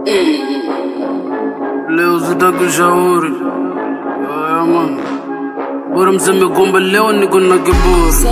Leo sitaki ushauri. Haya man. Bora mseme kwamba leo niko na kiburi.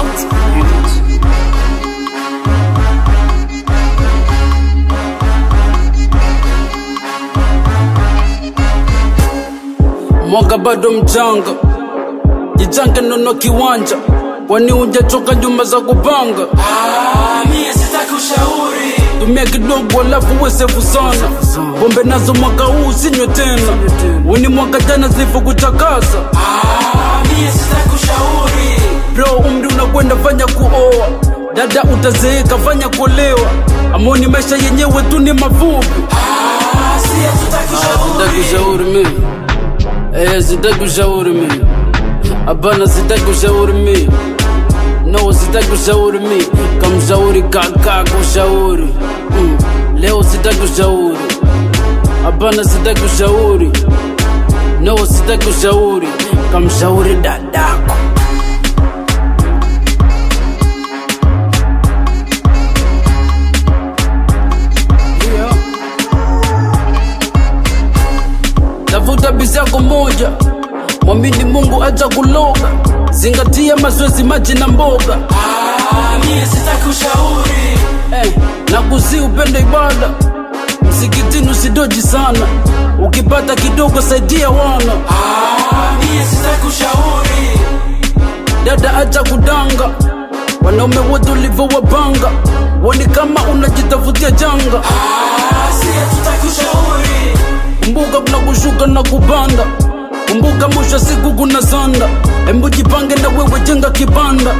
Mwaka bado mchanga, jichange nono kiwanja, kwani hujachoka nyumba za kupanga. Ah, mie sitaki ushauri tumia kidogo alafu wesefu sana pombe nazo mwaka huu usinywe tena weni mwaka jana zilivyokuchakaza Ah, mie sitaki ushauri bro umri unakwenda fanya kuoa dada utazeeka fanya kuolewa amoni maisha yenyewe tu ni mafupi Ah, sie tutaki sitaki ushauri ushauri mimi eh sitaki ushauri mimi hapana sitaki ushauri mimi no sitaki ushauri mimi kamshauri kaka kushauri mm. leo sitaki ushauri hapana sitaki ushauri no sitaki ushauri kamshauri dadako yeah. tafuta bizi yako moja mwamini mungu acha kuloga zingatia mazoezi maji na mboga Ah, mie sitaki ushauri eh, na kuzi upende ibada msikitini usidoji sana ukipata kidogo saidia wana Ah, mie sitaki ushauri dada acha kudanga wanaume wote ulivyowapanga woni kama unajitafutia janga Ah, sie tutaki ushauri kumbuka kuna kushuka na kupanda kumbuka mwisho wa siku kuna sanda embu jipange na wewe jenga kibanda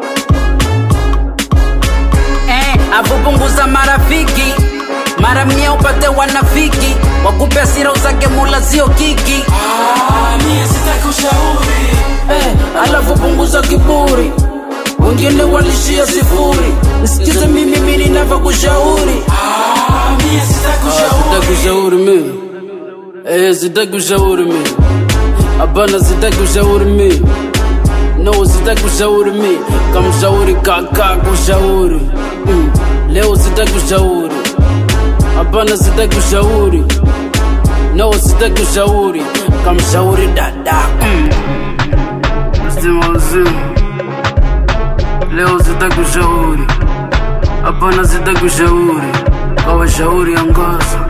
eh, afu punguza marafiki mara mia upate wanafiki wakupe asira usake mula sio kiki Ah, mie sitaki ushauri eh, alafu punguza kiburi wengine walishia sifuri nisikize mimi mimi ninavyokushauri Ah, mie sitaki sitaki ushauri ushauri mimi eh, sitaki ushauri mimi hapana sitaki ushauri mimi no sitaki ushauri mimi kamshauri kaka kushauri mm. leo sitaki ushauri hapana sitaki ushauri no sitaki ushauri kamshauri dada mm. Mzima mzima leo sitaki ushauri hapana sitaki ushauri kawashauri angaza